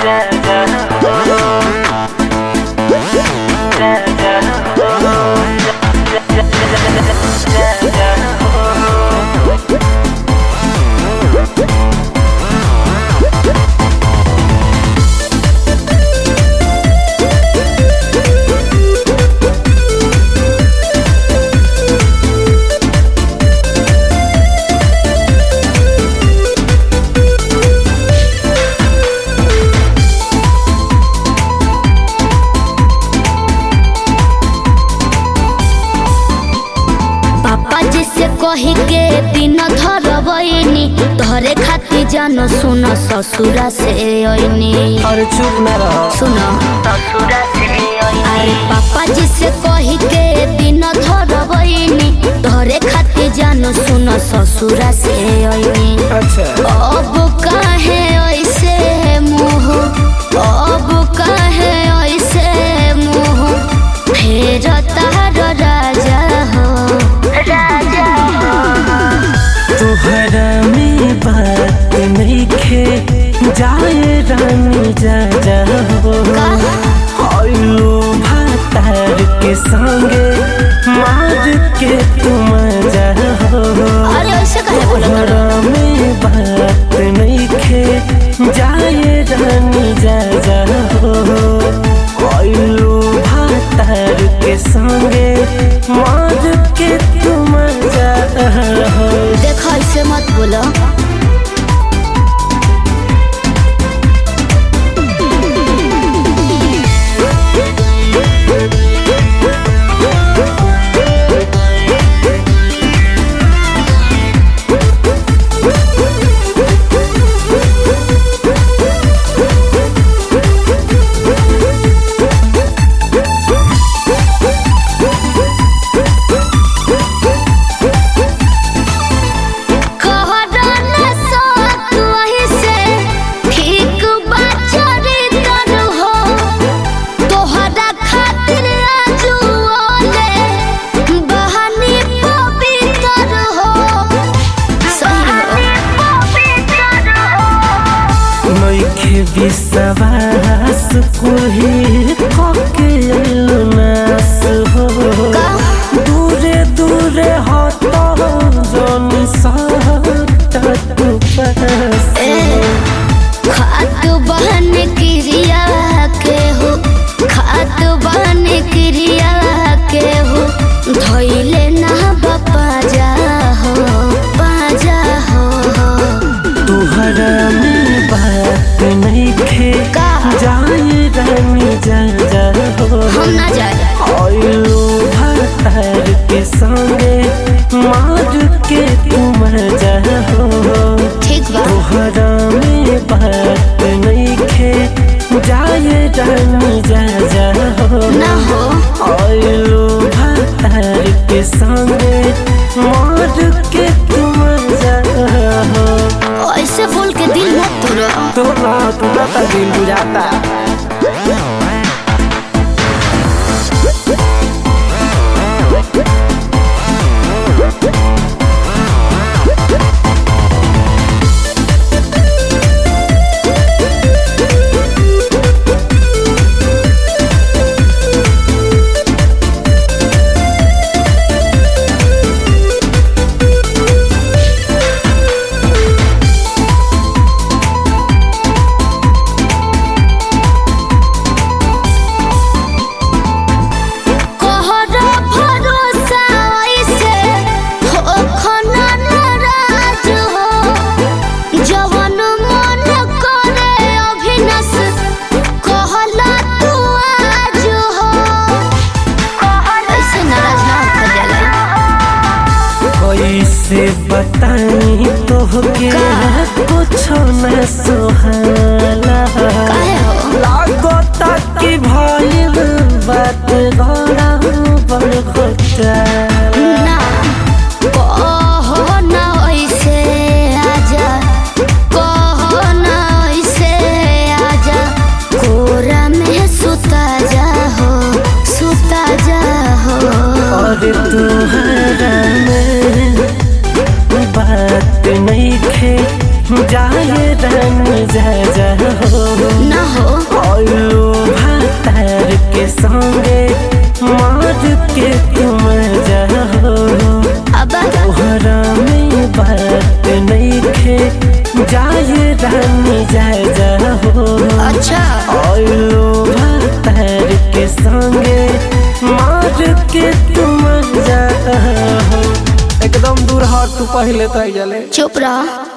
पापा जी से कही के दिन धरबैनी तोहरे खातिर जान सुन ससुरा से अइनी अरे चुप ना रह सुन ससुरा से अरे पापा जी से कही के दिन धरबैनी तोहरे खातिर जान सुन ससुरा से अइनी अच्छा अब काहे ऐसे मुँह अब काहे ऐसे मुँह फेर तार राजा हो राजा तुहरा में बात नइखे जाए रानी जा जा हो आइलो भातार के संगे मार के तुम जा हो अरे ऐसे काहे बोलत हन? तुहरा में बात नइखे जाए रानी जा जा हो आइलो भातार के संगे मार के तुम जा हो देख ऐसे मत बोलो कहरना साथ वही से ठीक बा चरित्र हो तोहरा खातिर आजुओले बहानी पवित्र हो सही हो नइखे विश्वास कुही कके नास हो दूरे दूरे हट जन सहट तू पास खात बहन क्रिया के हो खात बहन क्रिया के हो धोइले ना बापा जा हो बाजा हो तुहरा में बात नइखे का? जाए रानी जा जा हो हम ना जाए आइलो भातार के संगे मार के तुम जा हो ठीक बा तोहरा में बात नइखे जाए रानी जा जा हो ना हो आइलो भातार के संगे मार के तुम जा हो ऐसे बोल के दिल मत तोड़ो तोरा तोरा तो दिल बुझाता कहरा भरोसा ऐसे हो खना नाराज हो जवन मन करे अभिनस कहला तू आज हो ऐसे नाराज ना होकर जाला कैसे बताई तोहके कुछ न सुहाला काहे हो लागता कि भइल बात गड़ा बड़ घोटाला ना कहो ना ऐसे आजा कहो ना ऐसे आजा कोरा में सुता जा हो सुता जा हो और तुहरा में बात नहीं खे जाए रन जा जा हो ना हो तू पहले तो जले चुप रह